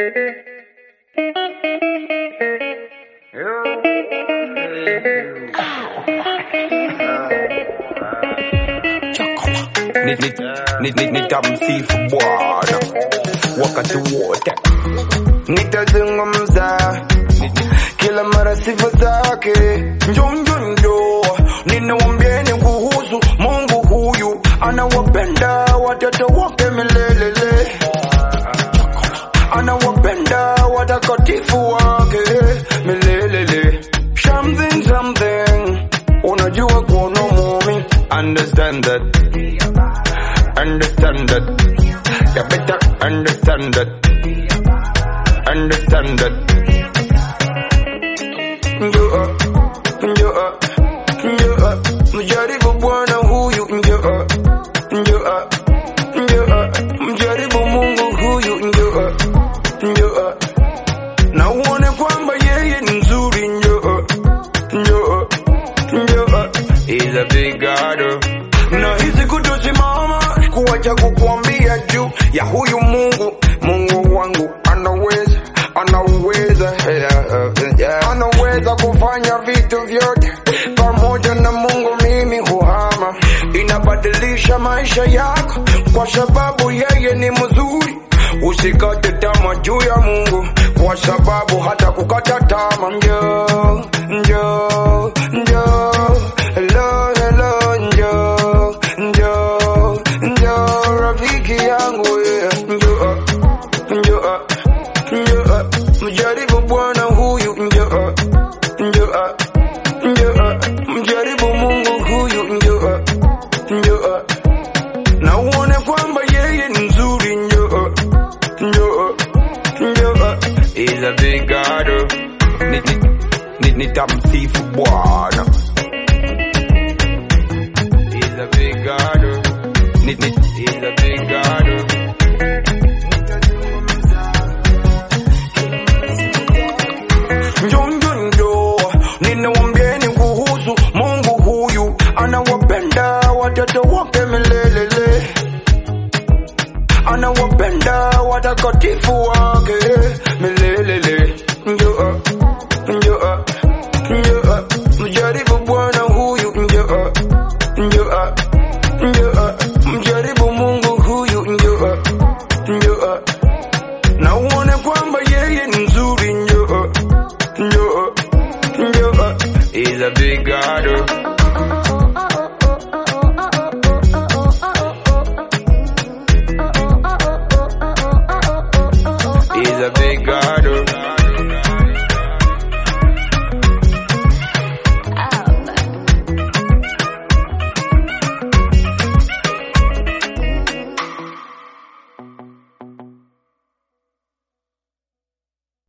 nitamsifu Bwana wakati wote, nitazungumza kila mara sifa zake. Njonjonjo ninawambieni kuhusu Mungu huyu, anawapenda watoto wake milelele, anawapenda watakatifu wake milelele. Something something, unajua kuona mumi, understand that understand that. You better understand that. Understand that. Njoo, njoo, njoo, mjaribu Bwana huyu, njoo, njoo, njoo, mjaribu Mungu huyu, njoo, njoo, na uone kwamba yeye ni mzuri, njoo, njoo, njoo, is a big God. Na hizi kutosimama kuwacha kukuambia juu ya huyu Mungu, Mungu wangu anaweza, anaweza, yeah, yeah. anaweza kufanya vitu vyote. Pamoja na Mungu mimi huhama, inabadilisha maisha yako kwa sababu yeye ni mzuri. Usikate tamaa juu ya Mungu kwa sababu hata kukata tamaa. Njoo, njoo, njoo, hello, hello, njoo, njoo, njoo rafiki yangu yeah. Njoo, njoo, njoo, mjaribu Bwana huyu, njoo, njoo, njoo, mjaribu Mungu huyu, njoo, njoo, na uone kwamba yeye ni mzuri, njoo, njoo, njoo, is a big God. Ni- ni- ni- Nitamsifu Bwana is a big God. Ni- ni- Is a big God. Njonjonjo, ninawambieni kuhusu Mungu huyu, anawapenda watoto wake milelele, anawapenda watakatifu wake milelele. Njoo, njoo, njoo, mjaribu Bwana huyu, njoo, njoo, njoo, mjaribu Mungu huyu, njoo, njoo, na uone kwamba yeye ni mzuri, njoo, njoo, njoo, is a big God. Is a big God.